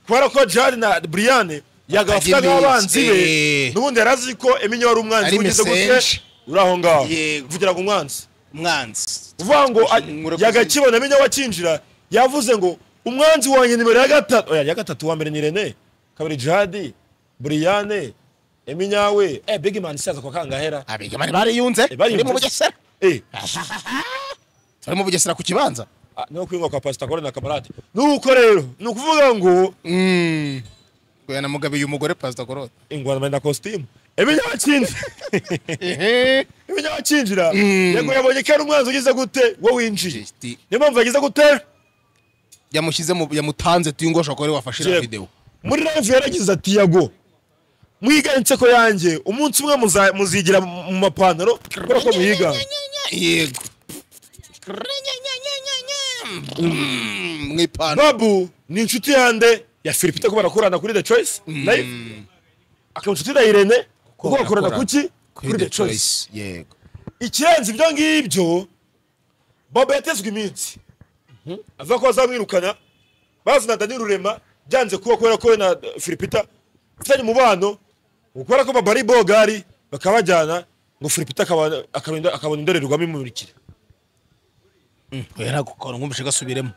kubera ko jihad na brian yagafata Bakajya nk'abanzi be iminsi, eh. n'ubundi yari azi ko emi wari umwanzi Ari wigeze gutya mesenje. uri aho ngaho Yego. uvugira ngo umwanzi umwanzi uvuga ngo a- Murakoze. yagakibona menya wakinjira yavuze ngo umwanzi wanjye nimero ya gatatu oya ya gatatu wa mbere ni Rene kabiri Jihad Briane Eminyawe eh Big Man saza kwa kangahera abigemane bariyunze bariyunze. turi mu bugesera eh turi mu bugesera ku kibanza ah, niho kwingwa kwa Pastor Colin na Kamarade nuko rero nukuvuga ngo Oya namugabiye umugore pasita korode ingwana menda costume Eminyawe akinjira Eminyawe akinjira yego yabonye ko ari umwanzi ugize gute wo winjiye niyo mpamvu yagize gute yamushyize mu yamutanze tuyu ngo ashobora kuba ari we wafashe iriya Yego. videwo muri live yaragize ati yago mwiga inseko yanjye umunsi umwe muza- muzigira mu mapantaro kubera ko muyiga yego mu ipantaro babu ni inshuti yande ya filipite ko barakorana kuri the choice live akaba inshuti na irene kuko bakorana bakorana. kuki kuri the choice yego ikirenze ibyo ngibyo bobo yatezwe iminsi avuga ko bazamwirukana bazana dani rurema byanze kuba kubera ko we na eh, filipita bafitanye umubano kubera ko baba ari bogari bakaba bajyana ngo filipita akaba- akaba- akabona indorerwamo imumurikira oya ntabwo ukabona nkumvishe gasubiremo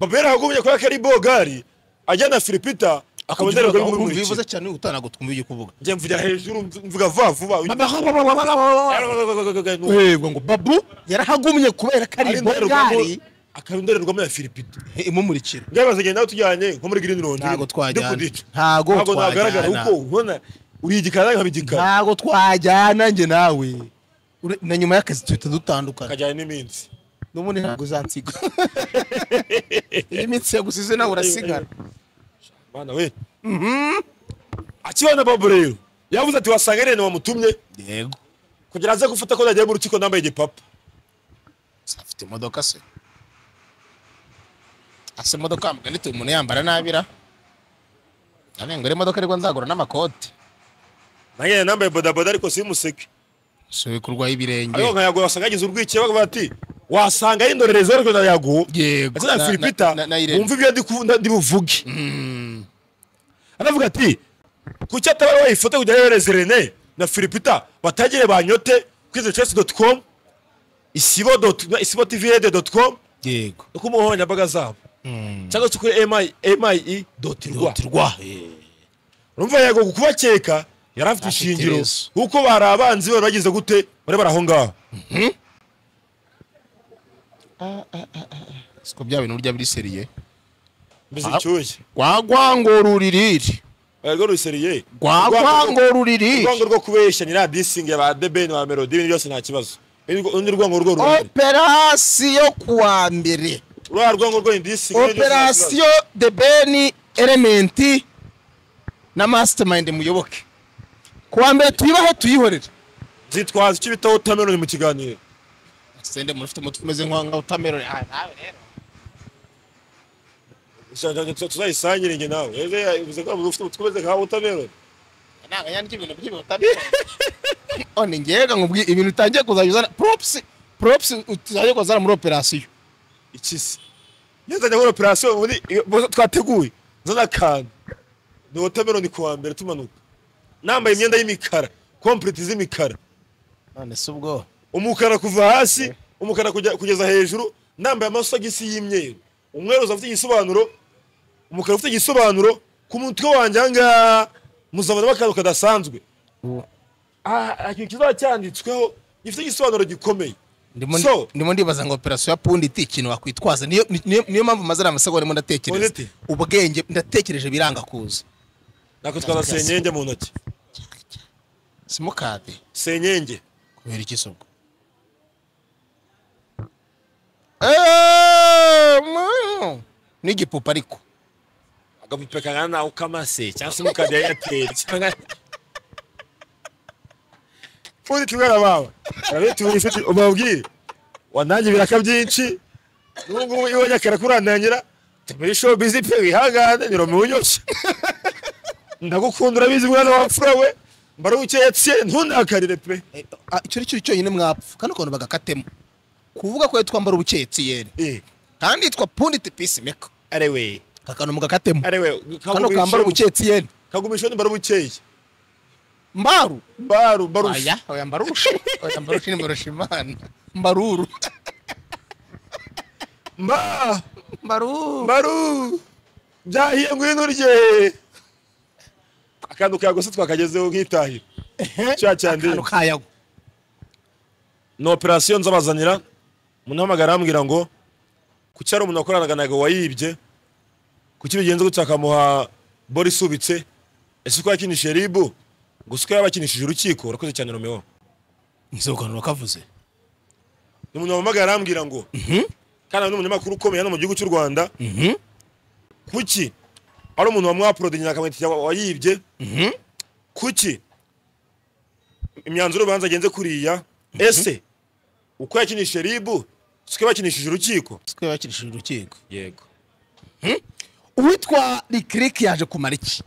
baba yarahagumye kubera ko ari bogari ajyana filipita akaba ndarerwa n'ibihugu ukumva bikurikira bivuze cyane utanagutwumva ibyo kuvuga njye mvugira hejuru mvuga vuba vuba uhebwa ngo babu yarahagumye kubera ko ari bogari akaba indorerwamo ya filipita imumurikira ngaho bazagenda nawe tujyanye nko muri green round ntago twajyana Dukudita. ntago ntabwo nagaragara twajyana kuko ubona uri igikara nkaba igikara ntago twajyana njye nawe Ure- na nyuma y'akazi tuhita dutandukana akajyana n'iminsi n'ubundi ntabwo uzansiga iyi minsi yagusize nawe urasigara bana we akibona bobo rero yavuze ati wasanga irene wamutumye yego kugira aze gufata ko yagiye mu rukiko nambaye igipapa afite imodoka se asa imodoka mugani tuba umuntu yambara nabira ntabwo imodoka ariko nzagura n'amakote nanjye nambaye bodaboda ariko simuseke si kurwaye ibirenge ariko nkayagura wasanga yagize urwikekwe bakavuga bati wasanga ari indorerezi ariko nayaguha yego azina Na- filipita na- na- na Irene. wumva ibyo ndi kuvu- ndi buvuge aravuga ati kuki atabara wayifoto kugira yohereze rene na filipita batagire banyote kwize chess dot com isibo dot isibo tvd dot com yego no ku mbuga nkoranyambaga zabo cyangwa se kuri mi mi dot rwa rwa urumva yego kubakeka yari afite Afite ishingiro iherezo. kuko bari abanzi bari bagize gute bari bari aho ngaho siko bya bintu urya biri seriye mbizi Ah. icyuye rwagwangora uririre rwo ruseriye rwagwangora uririre urwango rwo kubeshya ni ra disinge ba debeni ba melodi ibintu byose nta kibazo undi rwango rwo rumwe operasiyo kuwa mbere uriya rwango rwo ni disinge ibintu byose nta kibazo. operasiyo de beni elementi na masitamayind muyoboke kuwa mbere tuyibaho tuyihorere zitwaza icyo bita watermelon mu kiganiro sende muntu ufite umutwe umeze nka nka wotameroni Ah, nawe rero tuzayisangire nge nawe ese yavuze ko ufite umutwe umeze nka watermelon ntabwo yandika ibintu by'ibihotameroni none ngega nkubwi ibintu utangiye kuzajya uzana poropusi poropusi utangiye kuzana muri operasiyo iki se iyo nzajya muri operasiyo muri iyo- twateguye nzana akantu ni watermelon ku wa mbere tumanuka nambaye imyenda y'imikara kompleti z'imikara none si ubwo umukara kuva hasi umukara kujya- kugeza hejuru nambaye amasogisi y'imyeru umweru ufite igisobanuro umukara ufite igisobanuro ku mutwe wanjye ahangaha muzabonamo akantu kadasanzwe Ah, ah, ikintu kizaba cyanditsweho gifite igisobanuro gikomeye ndimo So- ndimo ndibaza ngo operasiyo ya pundi iti ikintu wakwitwaza niyo ni- niyo niyo mpamvu mazana amasegonda ndimo ndatekereza Honest? ubwenge ndatekereje biranga kuza nako twaza senyenge mu ntoki simukadi senyenge kubera iki se ubwo Eh, mm, n'igipupa ariko agapupe kangana nawe ukamase cyangwa se umukadi ya eyateri cyangwa undi tubwira bawe arabita ubu ufite ubabwire wanange ibiraka byinshi n'ubu ngubu iyo nyakara kurandangira tumire show bizi pe wihangane ni romi unyushye ndagukunda urabizi mwana wapfura we mbaruhukiye etiye ntundakarire pe Eh, ah, icyo ari cyo cyonyine mwapfa kandi ukuntu bagakatemo kuvuga ko twambara ubukeye tiyeri eh kandi yitwa pundi iti pisi meka arewe kakanu mugakatemo arewe kano kambara ubukeye tiyeri kagumisha undi mbarubukeye mbaru mbaru mbarusha Oya, oya mbarusha. Oya mbarusha ni mbarusha imana. Mbaruru. mba Mbaruru. mbaru byahiye ngwino urye akantu kagose twakagezeho nk'itahira cya cyandeye Akantu kayago. ni operasiyo nzabazanira munahamagara arambwira ngo kuki hari umuntu wakoranaga nawe wayibye kuki bigenze gutya akamuha bora isubitse ese uko yakinishije ribu ngo si uko yabakinishije urukiko urakoze cyane romeo Nzokanura kavuze. ni umuntu wampamagara arambwira ngo kandi ari n'umunyamakuru ukomeye hano mu gihugu cy'u rwanda Mhm. kuki ari umuntu wamwaporodinye akamwita wayibye kuki imyanzuro y'urubanza agenze kuriya ese uko yakinishije ribu siko yakinishije urukiko Twe bakirishije urukiko. yego Uwitwa Ricrick yaje kumara iki?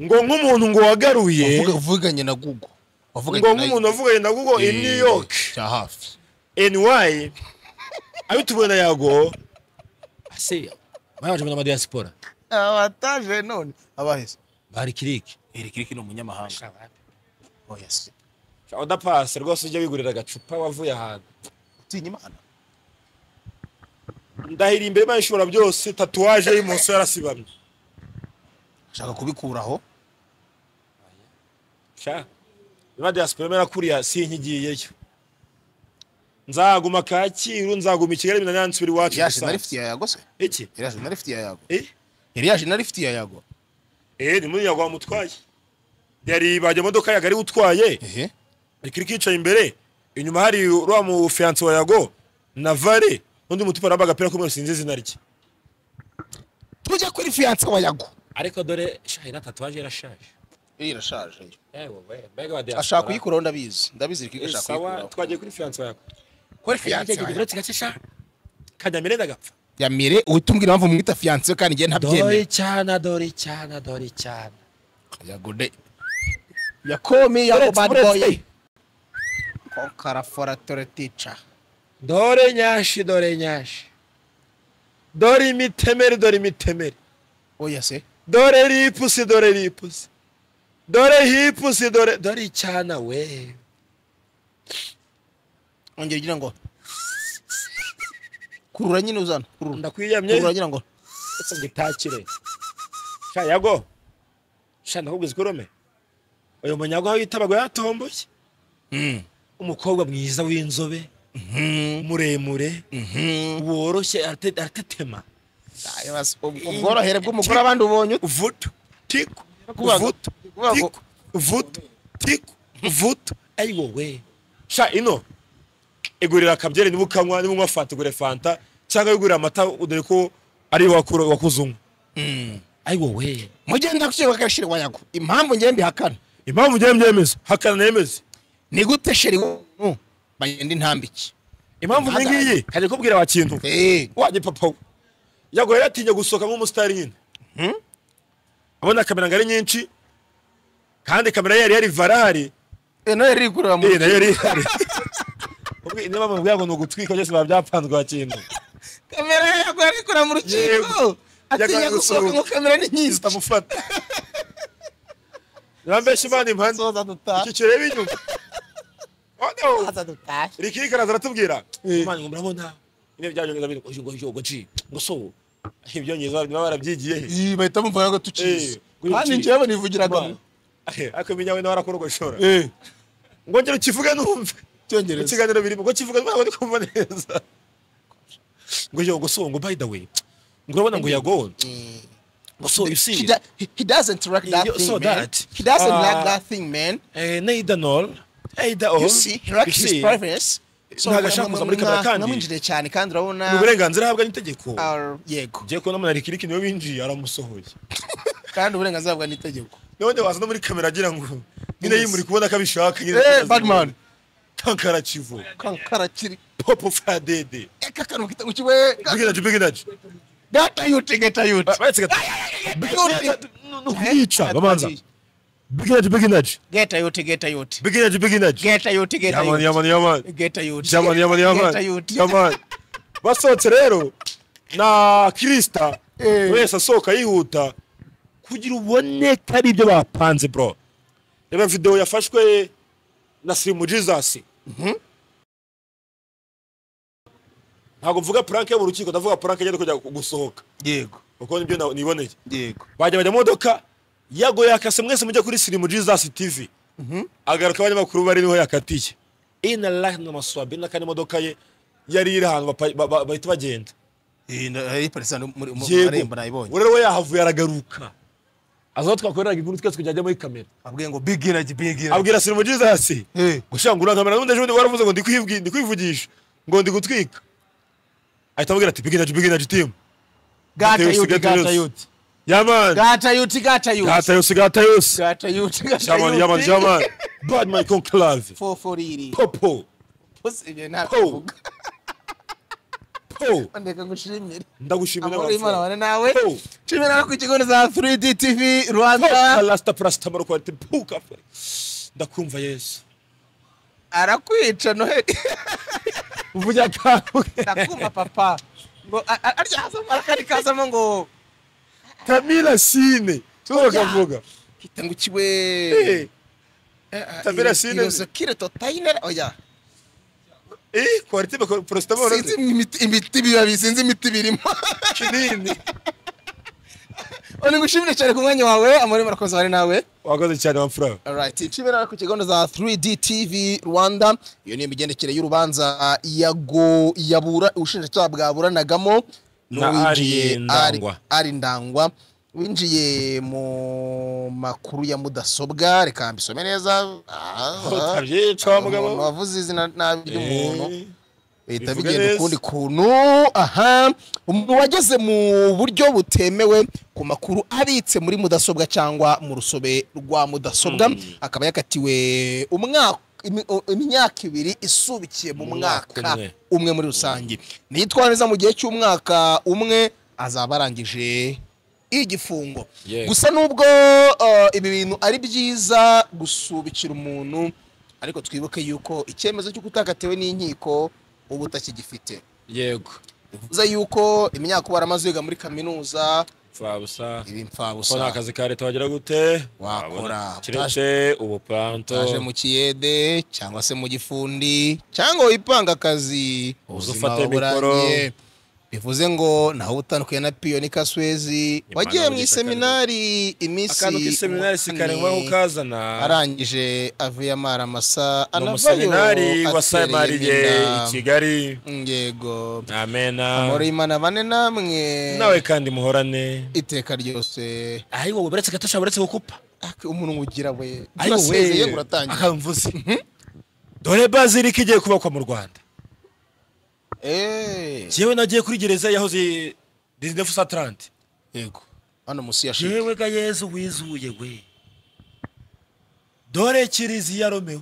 ngo nk'umuntu ngo wagaruye Uvuga uvuganye na Google. Wavuganye ngo nk'umuntu wavuganye na google in new york Cya hafi. ny abituwe na yago ase bayaje mu diaspora Abataje none abahese. bari kiriki Ricrick ni umunyamahanga. Oya se. udapase rwose ujya wigurira agacupa wavuye ahantu Utinya Imana. ndahira imbere imana ishobora byose tatuwaje y'imoso yarasibamye ashaka kubikuraho sha niba diaspora imena kuriya sinkigiyeyo nzaguma kacyiru nzaguma i kigali bina nansubira iwacu iriya jina gusa. rifite iya yago se iki iriya jina rifite iya yago eh iriya jina rifite iya yago eh ni muri yagwa mutwaye yari bajya imodoka yagari utwaye ehe ikiri kicaye imbere inyuma hari uriya mu fiyanse wa yago na vare undi mutupa namba agapira k'umweru sinzi izina rye tujya kuri fiyanse wa yago ariko dore shahira tatuwaje irashaje iriya irashaje ewe we mbega wa diaspora ashaka kuyikuraho ndabizi ndabizi rikwiga ashaka sawa kuyikuraho twagiye kuri fiyanse yawe kuri fiyanse wa yago gace sha kanyamire ndagapfa yamire uhita umbwira impamvu mwita fiyanse we kandi njye ntabyemera dore cyane dore cyane dore cyane yago de yakomi yago Uretse- bad boy uretse. kokaraforatore tica dore nyashi dore nyashi dore imitemeri dore imitemeri oya se dore ripusi dore ripusi dore hipusi dore dore icyana we ongera ugira ngo kurura nyine uzana kurura kurura ndakwiyamye ngira ngo ndetse ngitakire sha yago sha ndakubwiza ikorome uyu munyago aho yitabaga yatomboye Mm. umukobwa mwiza w'inzobe muremure woroshye arate- aratetema Ayibaza, ubwo bworohere bw'umugore abandi ubonye ute? vuto tiku Kuvuga ngo- vuto kuvuga ngo- tiku vuto tiku vuto ari wowe sha ino igurira akabyeri niba ukanywa niba unywa fanta igure fanta cyangwa wigurira amata dore ko ari wakura- wakuze unywa ari wowe mugenda gushyirwa agashira wa yago impamvu ngiye mbihakana impamvu ugiye mbyemeza hakana nemeze ni gute sheri w'umuntu bagenda intambike impamvu Ntagare. ngiyi kajya kubwira wa kintu Eh, wanjye papa we yago yari atinya gusohoka nk'umusitari nyine abona kamera ngo ari nyinshi kandi kamera ye yari yari varahari eh, nayo yari ikurura mu eh nayo yari ihari Ubwi- niba bamubwira ngo ni ugutwika byose biba byapanzwe wa kintu kamera ye yago yari ikurura mu rukiko Yego. atinya Yagoye gusohoka gusohoka. ngo kamera ni nyiza zitamufata nibambesha imana impande soza dutaha iki kireba inyuma Oh, no. soza dutaha rikikaraza aratubwira imana ngo murabona niba byabyongeza biri ngo ngo ngo ci ngo so ibyongereza niba barabyigiye he iyi bahita bumva ngo tukizi Eh, kuri kandi iki- njyewe nivugiraga Imana. Eh, ariko iminyawe nawe arakorogoshora eh ngo ngero kivuge numve mu cyongereza kiganiro birimo ngo kivuge ntabwo ndi kumva neza ngo yo ngo so ngo by the way ngo urabona ngo yago ngo so you he, see do, he, he doesn't like that You thing, saw man. that. He doesn't like Uh, that thing, man. eh neither nor either all You see, he likes his privacy. Ntabwo ashaka kuza muri kamera kandi. namwinjire cyane kandi urabona ni uburenganzira ahabwa n'itegeko Ah, yego ugiye kubona munarikiriki niwe winjiye aramusohoye kandi uburenganzira bwa n'itegeko none waza no muri kamera agira ngo nyine yimuri kubona ko abishaka nyine Eh, Batman. kankara kivu kankara kiri popo fadede eka kanu kita ukiwe biginaje biginaje data yute geta yute baretse gata yute nukwica babanza biginaje biginaje geta yute geta yute biginaje biginaje geta yute geta yamani yute yamani yamani geta yute yamani yamani geta yamani yute yamani basohotse rero na kirista Eh. buri wese asohoka yihuta kugira ubone ko ari ibyo bapanze bro reba videwo yafashwe na sirimu jesus ntabwo mvuga puranke yo mu rukiko ndavuga puranke igenda kujya gusohoka yego kuko nibyo na- niboneye yego bajya bajya mu modoka yago yakase mwese mujya kuri sirimu jesus tv agaruka abanyamakuru bari niho yakatiye in a life no maswabi na kandi imodoka ye yari iri ahantu bapa- ba- ba- bahita bagenda iyi ni perezida muri mu marembo nayibonye rero we yahavuye aragaruka azo twakoreraga inkuru twese kujya ajya muri kamera abwiye ngo bigiragi bigiragi abwira sirimu jesus Eh. gushira ngo urakamera n'ubundi ejo bundi waravuze ngo ndi kwibwi- ndi kwivugisha ngo ndi gutwika ahita abwira ati biginaje biginaje timu gata Gata yute gata yose. yute yamani gata yute gata yute gata yose gata yose gata yute gata yamani yamani yute yamani bad my conclave foforiri popo pose ibyo ntabivuga po ndeka ngushimire ndagushimira amahoro y'imana wapfuye. abane nawe Oh. nshimira no ku kigo za 3D TV Rwanda kalasita parasitamoro kwate puka ndakumva yesu arakwica noheli uvuga kantu ndakuma papa ngo a- a- arya haza marakari kazamo ngo tamira sine tuba kavuga hita ngo ukiwe Eh, Tabira sine. irozokire totainere oya eh kwarite porositamoro sinzi imiti- imiti bibabi sinzi imiti birimo kinini oni ngushimire cyane ku mwanya wawe amore murakoze bari nawe wakoze cyane wamfura Alright, Chibera ku kigondo za 3D TV Rwanda, iyo ni imigendekere y'urubanza yago yabura ubushinjacyaha bwaburanagamo Na n'uwinjiye Ari Ndangwa. Ari- Ari Ndangwa winjiye mu makuru ya mudasobwa reka mbisome neza Ah, ah. utabyica umuntu mugabo wavuze izina nabi ry'umuntu Eh, bihita bivuge bigenda neza. ukundi kuntu aha umuntu wageze mu buryo butemewe ku makuru abitse muri mudasobwa cyangwa mu rusobe rwa mudasobwa akaba yakatiwe umwaka imi- o- imyaka ibiri isubikiye mu Umwaka mwaka umwe. umwe muri rusange niyitwara neza mu gihe cy'umwaka umwe azaba arangije igifungo Yego. gusa nubwo uh, ibi bintu ari byiza gusubikira umuntu ariko twibuke yuko icyemezo cy'uko utakatiwe n'inkiko uba utakigifite yego bivuze yuko imyaka uba waramaze wiga muri kaminuza pfabusa ibi ko nta mfabusa kazi ka leta wagira gute Wakora. Wabona. keretse ubupanto utaje mu kiyede cyangwa se mu gifundi cyangwa wipanga akazi Uze ubuzima ufate buba mikoro. burangiye. bivuze ngo naho utandukanye na piyoni kaswezi Imana wagiye mu buri iseminari iminsi akantu k'iseminari sikarengwa umunani. kukazana arangije avuye amaramasa ni anavayo umuseminari wasamariye atereye i nyina kigali yego amena amahoro y'imana bane namwe nawe kandi muhorane iteka ryose ari wowe buretse gato buretse gukupa Ak- umuntu ugira we ari urasezeye wowe uratangira akamvuze dore bazilika igiye kubakwa mu rwanda Eh, jewe nagiye kuri gereza yahoze disnefu satarante yego hano munsi ya shiri jewe ga yezu wizuye we dore kiriziya romewo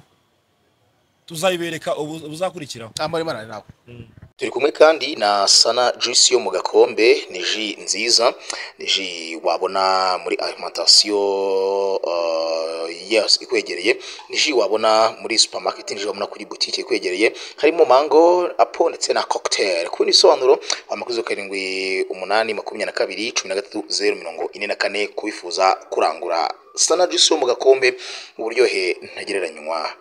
tuzayibereka ubu- ubuzakurikiraho amahoro y'imana ari nawe turi kumwe kandi na sana juice yo mu gakombe ni ji nziza ni ji wabona muri alimentation uh, yes, ikwegereye ni ji wabona muri supermarket ni ji wabona kuri boutique ikwegereye harimo mango apo ndetse na cocktail ku bindi bisobanuro wamakuzo karindwi umunani makumyabiri na kabiri cumi na gatatu zeru mirongo ine na kane kubifuza kurangura sana juice yo mu gakombe uburyohe ntagereranywa